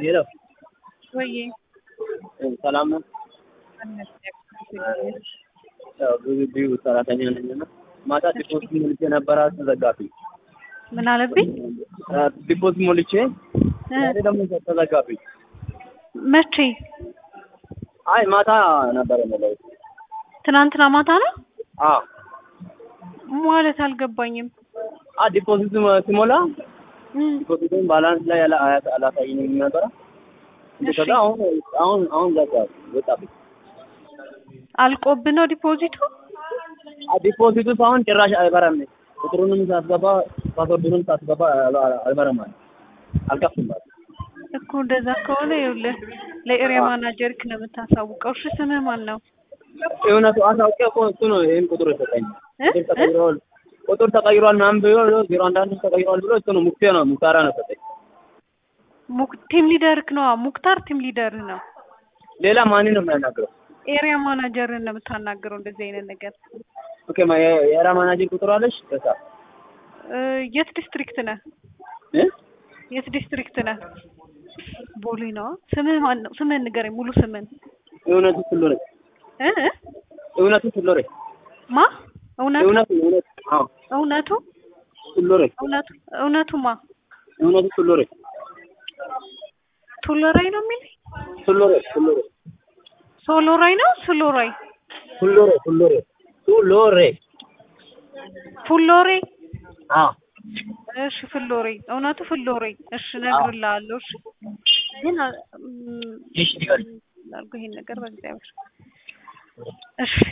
ሄሎ ወይ ሰላም ነው። ያው ብዙ ቢዩ ሰራተኛ ነኝ እና ማታ ዲፖዚት ሞልቼ ነበረ ተዘጋብኝ። ምን አለብኝ? ዲፖዚት ሞልቼ ዛሬ ደግሞ ተዘጋብኝ። መቼ? አይ ማታ ነበረ የሞላሁት። ትናንትና ማታ ነው አዎ ማለት አልገባኝም። አ ዲፖዚት ሲሞላ እም፣ ዲፖዚቱን ባላንስ ላይ አላ- አያ- አላሳየኝም ነበረ። እሺ። ከዛ አሁን አሁን አሁን ዘጋ ወጣብኝ። አልቆብ ነው ዲፖዚቱ? አ ዲፖዚቱ አሁን ጭራሽ አይበራም። ቁጥሩንም ሳስገባ ፓስወርዱንም ሳስገባ አል- አይበራም አለ። አልከፍትም አለ። እኮ እንደዛ ከሆነ ይኸውልህ ለኤሪያ ማናጀርክ ነው የምታሳውቀው። እሺ ስምህ ማን ነው? እውነቱ አሳውቄ እኮ እሱ ነው ይሄን ቁጥር የሰጠኝ። እ? ቁጥር ተቀይሯል ቁጥር ተቀይሯል ምናምን ብሎ ዜሮ አንድ አንድ ተቀይሯል ብሎ እሱ ነው ሙክቴ ነው ሙክታራ ነው ሰጠኝ። ሙክ ቲም ሊደርክ ነው። ሙክታር ቲም ሊደርህ ነው። ሌላ ማንን ነው የሚያናግረው? ኤሪያ ማናጀርን ነው የምታናግረው እንደዚህ አይነት ነገር። ኦኬ ማ የ- የኤራ ማናጀር ቁጥር አለሽ? ከሳ እ፣ የት ዲስትሪክት ነህ? እ የት ዲስትሪክት ነህ? ቦሌ ነው። ስምህ ማን ነው? ስምህን ንገረኝ፣ ሙሉ ስምህን። እውነቱ ፍሎሬ እ እ? እውነቱ ፍሎሬ ማ እውነቱ እውነቱ እውነቱ አዎ እውነቱ ፍሎሬ እውነቱ እውነቱ ማ እውነቱ ፍሎሬ ቱሎራይ ነው የሚል ፍሎሬ ፍሎሬ ሶሎራይ ነው ስሎራይ ፍሎሬ ፍሎሬ ፍሎሬ ፉሎሬ አዎ እሺ ፍሎሬ እውነቱ ፍሎሬ እሺ እነግርልሃለሁ እሺ ግን አ- ም- እሺ ንገሪኝ። ላድርገው ይሄን ነገር በእግዚአብሔር እሺ